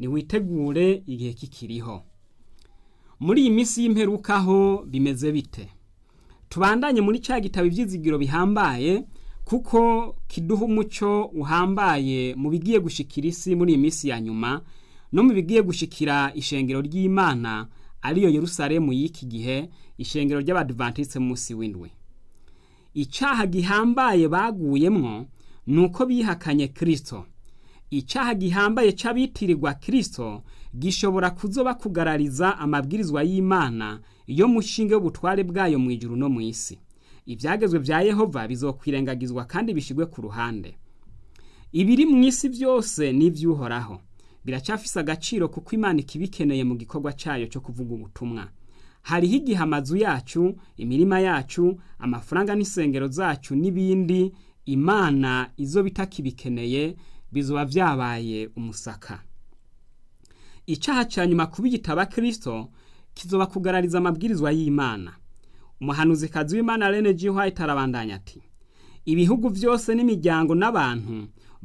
niwitegure igihe kikiriho muri iyi minsi y'imperukaho bimeze bite tubandanye muri cya gitabo ibyizigiro bihambaye kuko kiduha umuco uhambaye mu bigiye gushikira isi muri iyi minsi ya nyuma no mu bigiye gushikira ishengero ry'imana ariyo yerusalemu y'iki gihe ishengero ry'abadivantisite munsi w'indwi icyaha gihambaye baguyemwo ni uko bihakanye kirisito icyaha gihambaye cy'abitirirwa kirisito gishobora kuzoba kugarariza amabwirizwa y'imana yo mushinge w'ubutware bwayo mu ijuru no mu isi ibyagezwe bya yehova bizokwirengagizwa kandi bishyirwe ku ruhande ibiri mu isi byose ni iby'uhoraho biracyafise agaciro kuko imana ikibikeneye mu gikorwa cyayo cyo kuvuga ubutumwa hariho igihe amazu yacu imirima yacu amafaranga n'isengero zacu n'ibindi imana izo bitakibikeneye bizoba byabaye umusaka icyaha cya nyuma kuba igitaba kirisito kizoba kugarariza amabwirizwa y'imana umuhanuzikazi w'imana rene G. White arabandanya ati ibihugu byose n'imiryango n'abantu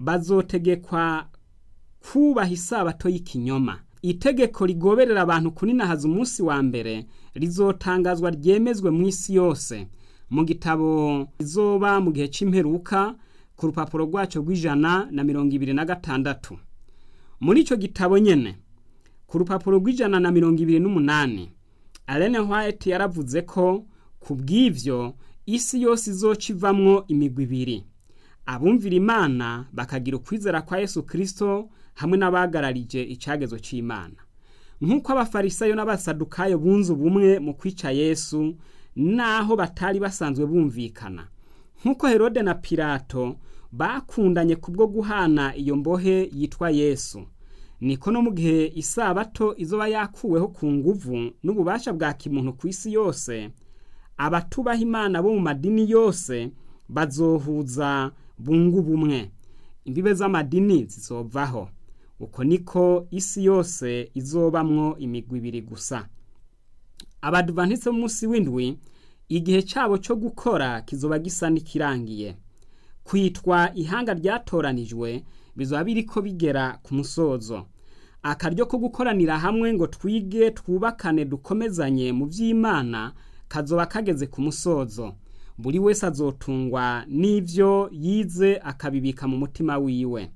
bazotegekwa kubaha isabato y'ikinyoma itegeko rigoberera abantu kuninahaza umunsi wa mbere rizotangazwa ryemezwe mu isi yose mu gitabo izoba mu gihe cy'imperuka ku rupapuro rwacyo rw'ijana na mirongo ibiri na gatandatu muri icyo gitabo nyine ku rupapuro rw'ijana na mirongo ibiri n'umunani Alene White yaravuze ko ku bw'ibyo isi yose izoca ivamwo imigwi ibiri abumvira imana bakagira ukwizera kwa yesu kirisito hamwe n'abagararije icyagezo cy'imana nk'uko abafarisayo n'abasadukayo bunze ubumwe mu kwica yesu naho batari basanzwe bumvikana nk'uko herode na pirato bakundanye kubwo guhana iyo mbohe yitwa yesu niko no mu gihe isabato izoba yakuweho ku nguvu n'ububasha bwa kimuntu ku isi yose abatubaha imana bo mu madini yose bazohuza bungu bumwe imbibe z'amadini zizovaho uko niko isi yose izobamwo imigwi ibiri gusa abadivantise b'umunsi w'indwi igihe cyabo cyo gukora kizoba gisa n'ikirangiye kwitwa ihanga ryatoranijwe bizaba biriko bigera ku musozo akaryo ko gukoranira hamwe ngo twige twubakane dukomezanye mu by'imana kazoba kageze ku musozo buri wese azotungwa n'ibyo yize akabibika mu mutima wiwe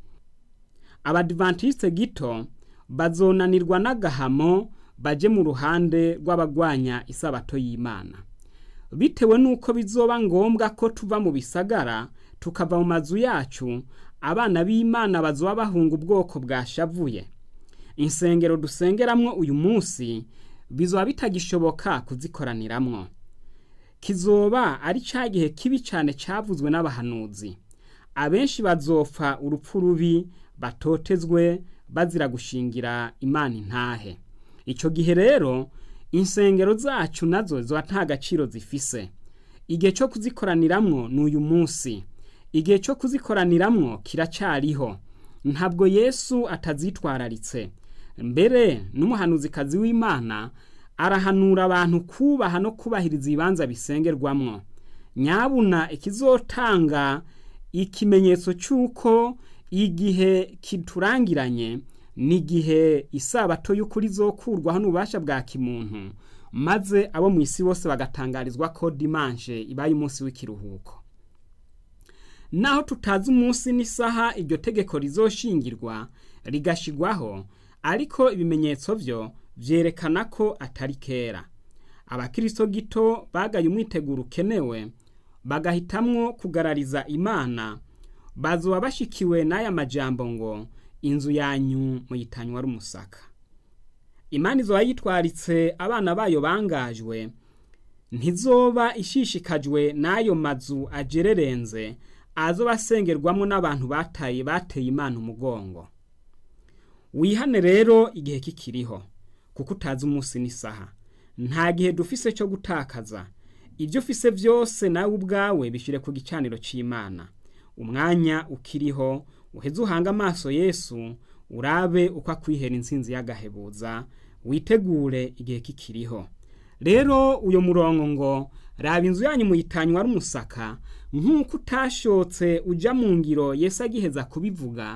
abadivantisite gito bazonanirwa n'agahamo baje mu ruhande rw'abagwanya isabato y'imana bitewe n'uko bizoba ngombwa ko tuva mu bisagara tukava mu mazu yacu abana b'imana bazoba bahunga ubwoko bwashavuye insengero dusengeramwo uyu munsi bizoba bitagishoboka kuzikoraniramwo kizoba ari cya gihe kibi cyane cyavuzwe n'abahanuzi abenshi bazopfa urupfu rubi batotezwe bazira gushingira imana intahe icyo gihe rero insengero zacu nazo ziba nta gaciro zifise igihe cyo kuzikoraniramwo ni uyu munsi igihe cyo kuzikoraniramwo kiracyariho ntabwo yesu atazitwararitse mbere n'umuhanuzikazi w'imana arahanura abantu kubaha no kubahiriza ibibanza bisengerwamwo nyabuna ikizotanga ikimenyetso cy'uko igihe kiturangiranye ni igihe isabato y'ukuri zokurwaho n'ububasha bwa kimuntu maze abo mu isi bose bagatangarizwa ko dimanche ibaye umunsi w'ikiruhuko naho tutazi umunsi n'isaha iryo tegeko rizoshingirwa rigashigwaho ariko ibimenyetso byo byerekana ko atari kera abakirisito gito bagaye umwiteguro ukenewe bagahitamwo kugarariza imana bazuba bashikiwe n'aya majambo ngo inzu yanyu muyitanywa rumusaka imana izoba yitwaritse abana bayo bangajwe ntizoba ishishikajwe n'ayo mazu agererenze azoba asengerwamo n'abantu bataye bateye imana umugongo wihane rero igihe kikiriho kuko utazi umunsi n'isaha nta gihe dufise cyo gutakaza ibyo ufise byose nawe ubwawe bishyire ku gicaniro cy'imana umwanya ukiriho uheze uhanga amaso yesu urabe uko akwihera insinzi y'agahebuza witegure igihe kikiriho rero uyu murongo ngo raba inzu yanyu muyitanywa rumusaka nk'uko utashotse ujya mu ngiro yesu agiheza kubivuga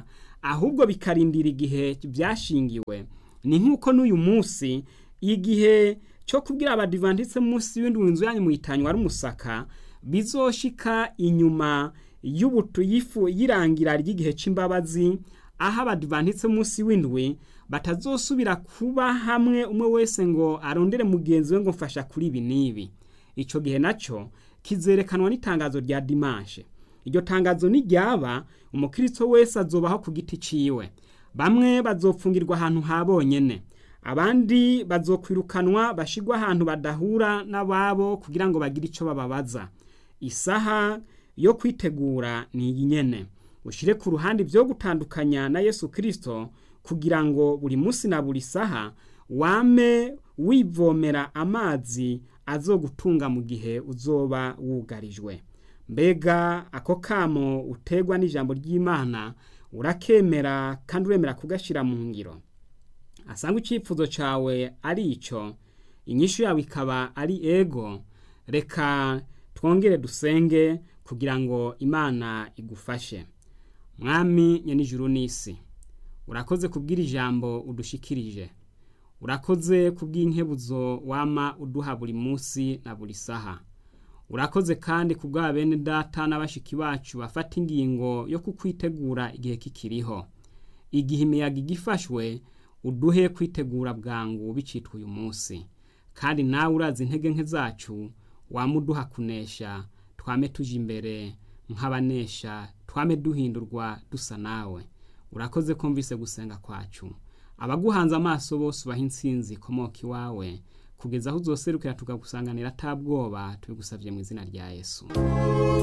ahubwo bikarindira igihe byashingiwe ni nk'uko n'uyu munsi igihe cyo kubwira abadivantitse munsi w'indwi inzu yanyu muyitanywa ari umusaka bizoshika inyuma y'ubutu yifu yirangira ry'igihe c'imbabazi aho abadivantitse munsi w'indwi batazosubira kuba hamwe umwe wese ngo arondere mugenzi we ngo mfasha kuri ibi n'ibi ico gihe naco kizerekanwa n'itangazo rya dimanshe iryo tangazo niryaba umukristo wese azobaho ku giti ciwe bamwe bazopfungirwa ahantu ha bonyene abandi bazokwirukanwa bashigwa ahantu badahura n'ababo kugira ngo bagire ico bababaza isaha yo kwitegura ni iyi nyene ushire ku ruhande ibyo gutandukanya na yesu kirisito kugira ngo buri munsi na buri saha wame wivomera amazi azogutunga mu gihe uzoba wugarijwe mbega ako kamo utegwa n'ijambo ry'imana urakemera kandi uremera kugashyira mu ngiro asanga icyifuzo cyawe ari icyo inyishu yawe ikaba ari ego reka twongere dusenge kugira ngo imana igufashe mwami nyenijuru n'isi urakoze kubwira ijambo udushikirije urakoze kubw'inkebuzo wama uduha buri munsi na buri saha urakoze kandi kubwa bene data n'abashiki bacu bafata ingingo yo kukwitegura igihe kikiriho igihe imiyaga igifashwe uduhe kwitegura bwangu bicitwa uyu munsi kandi nawe urazi intege nke zacu wamuduha kunesha twame tuje imbere nk'abanesha twame duhindurwa dusa nawe urakoze kumvise gusenga kwacu abaguhanze amaso bose ubaha insinzi ikomoka iwawe kugeza aho uzoserukira tukagusanganira atabwoba tubigusabye mu izina rya yesu